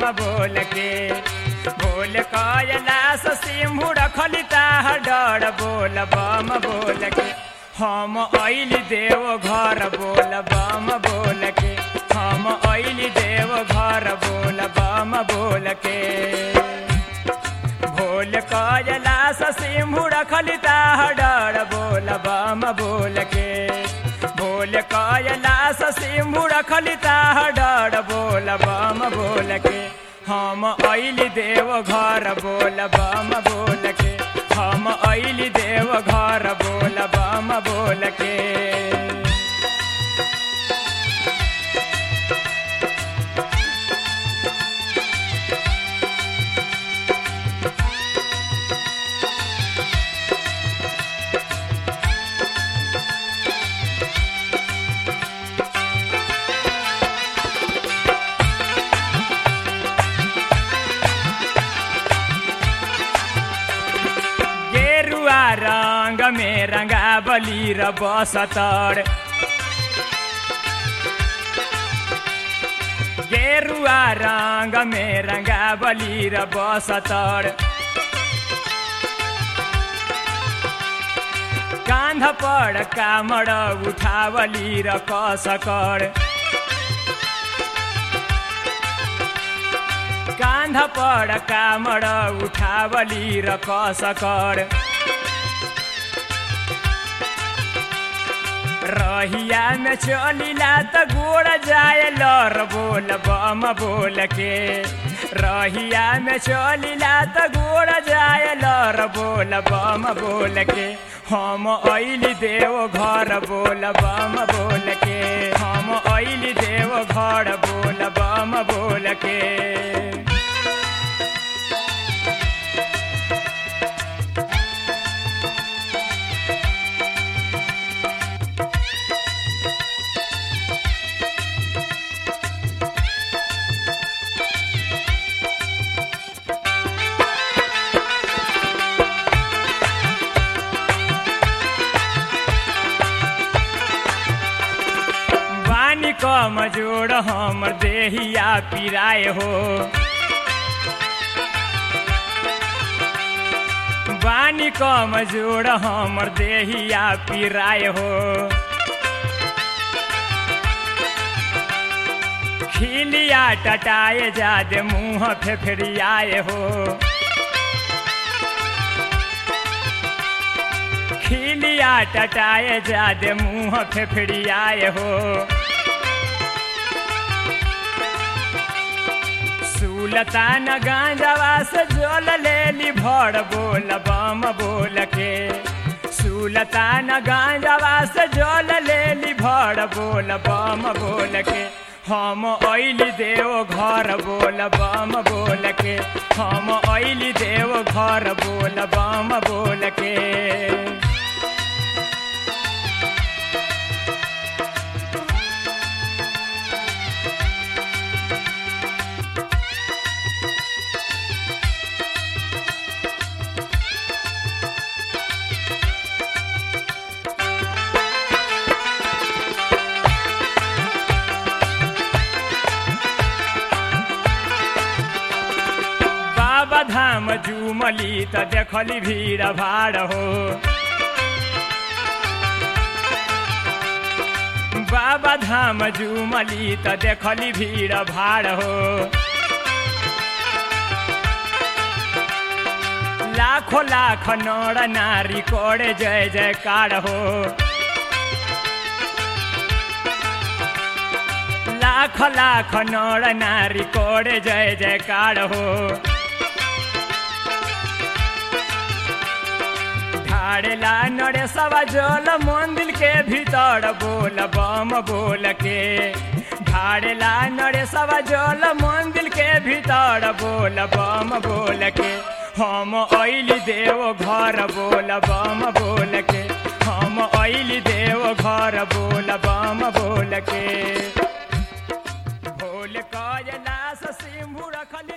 बोल के बोल कैलाश सिंहु रखली ताहर डर बोल बम बोल के हम अइली देव घर बोल बम बोल के हम अइली देव घर बोल बम बोल के भोल कैलाश सिंहु रखली ताहर डर बोल बम बोल के भोल कैलाश सिंहु रखली ताहर डर बोल बम बोल के हम अइली देव घर बोल बम बोल के हम अइली देव घर बोल बम बोल के गेरुआ रंग में रंगा बली र बसतर गेरुआ रंग में रंगा बली र बसतर कांध पर कामड़ उठावली र कसकर कांध पर कामड़ उठावली र कसकर रहिया में चलिला त गोड़ जाए लर बोल बम बोल के रहिया में चलिला त गोड़ जाए लर बोल बम बोल के हम अइली देव घर बोल बम बोल के हम अइली देव घर बोल बम बोल के बानी कम जोड़ हमर देहिया पिराए हो बानी कम जोड़ हमर देहिया पिराए हो खिलिया टटाए जादे मुँह फेफड़ियाए हो खिलिया टटाए जादे मुँह फेफड़ियाए हो सुलतान गांजवा से जोल लेली भर बोल बम बोल के सुलतान गांजवा से जोल लेली भर बोल बम बोल के हम अइली देव घर बोल बम बोल के हम अइली देव घर बोल बम बोल के बाबा धाम जुमली त देखली भीड़ भाड़ हो बाबा धाम जुमली त देखली भीड़ भाड़ हो लाखो लाख नर नारी कोड़े जय जयकार हो लाख लाख नर नारी कोड़े जय जयकार हो ढाड़ेला नरे सवा जल मंदिर के भीतर बोल बम बोल के ढाड़ेला नरे सवा जल मंदिर के भीतर बोल बम बोल के हम अइली देव घर बोल बम बोल के हम अइली देव घर बोल बम बोल के भोल कैलाश सिंहु रखले